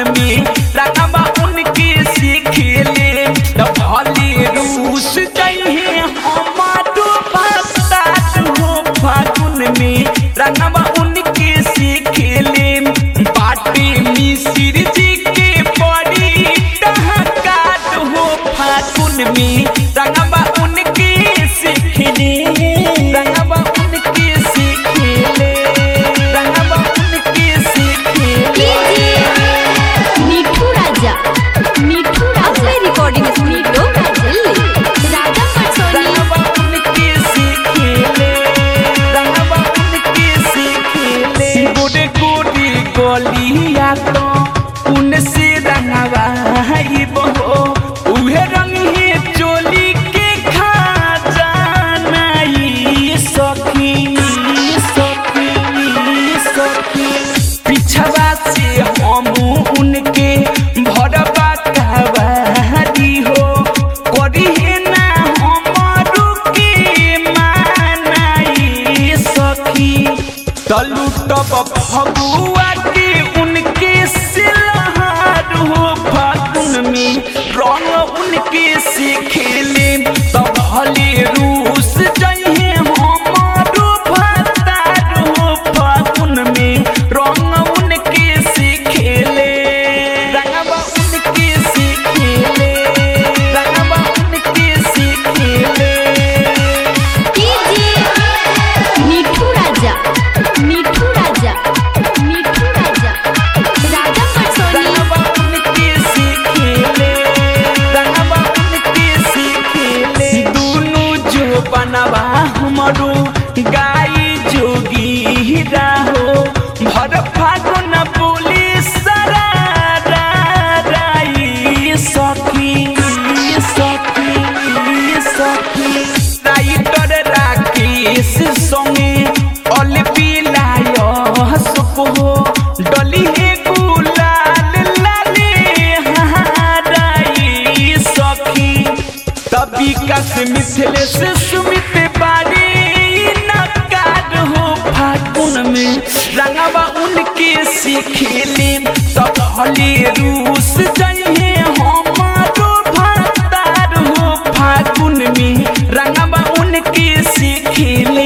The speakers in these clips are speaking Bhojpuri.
में रंगवा उनके सीखेले तो भले रूस जइहे हमारो भक्तार हो फागुन में रंगवा उनके सीखेले बाटे मिसिर जी के बड़ी टहकात हो फागुन में रंगवा उनके सीखेले रंगवा उनके सीखेले रंगवा उनके सीखेले मिठू राजा मिठू राजा रिकॉर्डिंग स्टूडियो दिल्ली राजा पटसोनी रंगवा उनके सीखेले रंगवा उनके सीखेले गोरे गोरी गलिया तो उनसे रंगवा है बहो उहे रंग है चोली के खा जाना ई सखी सखी सखी पिछवा से हम उनके भरवा कहवारी हो करी है ना हमारू के मानाई सखी तलू तब फगुआ के उनके सिलहार हो फागुन में रंग उनके से खेले तब हले रूस जइहे हमारो भतार हो फागुन में रंग उनके से खेले रंगवा उनके से खेले रंगवा उनके से खेले मिठू राजा मिठू राजा मिठू राजा राजा पटसोनी रंगवा उनके सीखेले रंगवा उनके सीखेले दुनु जो बनवा हमरो गाई जोगी राहो भर फागुन बोली सरा राई सखी सखी सखी राइटर राकेश संगे अल पिलाय सुपो डली हे गुलाल लाले हाराई सखी तभी कस मिथिले से सुमित बारी नकार हो फागुन में रंगवा उनके सीखेले तब हले रूस जइहे हमारो भतार हो फागुन में रंगवा उनके सीखेले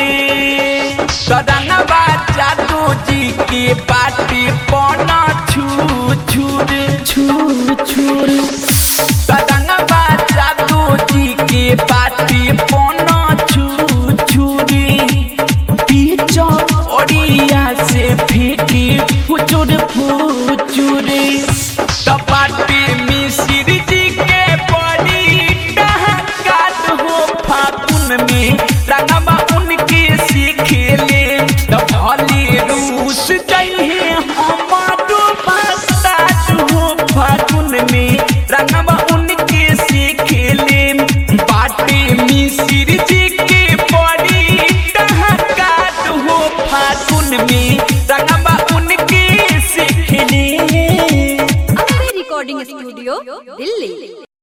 सदनवा जादू जी के पाटी पना छू छूर छू छूर सदनवा जादू जी के पाटी पना छू छूरी पीछो ओडिया से फेंकी फुचुर फुचुरी टपाटी मिसिर जी के बड़ी डहकात हो फागुन में रंगवा उनके सीखेले तो भले रूस जइहे हमारो भक्तार हो फागुन में रंगवा उनके सीखेले बाटे मिसिर जी के बड़ी डहकात हो फागुन में रंगवा उनके सीखेले अम्बे रिकॉर्डिंग स्टूडियो दिल्ली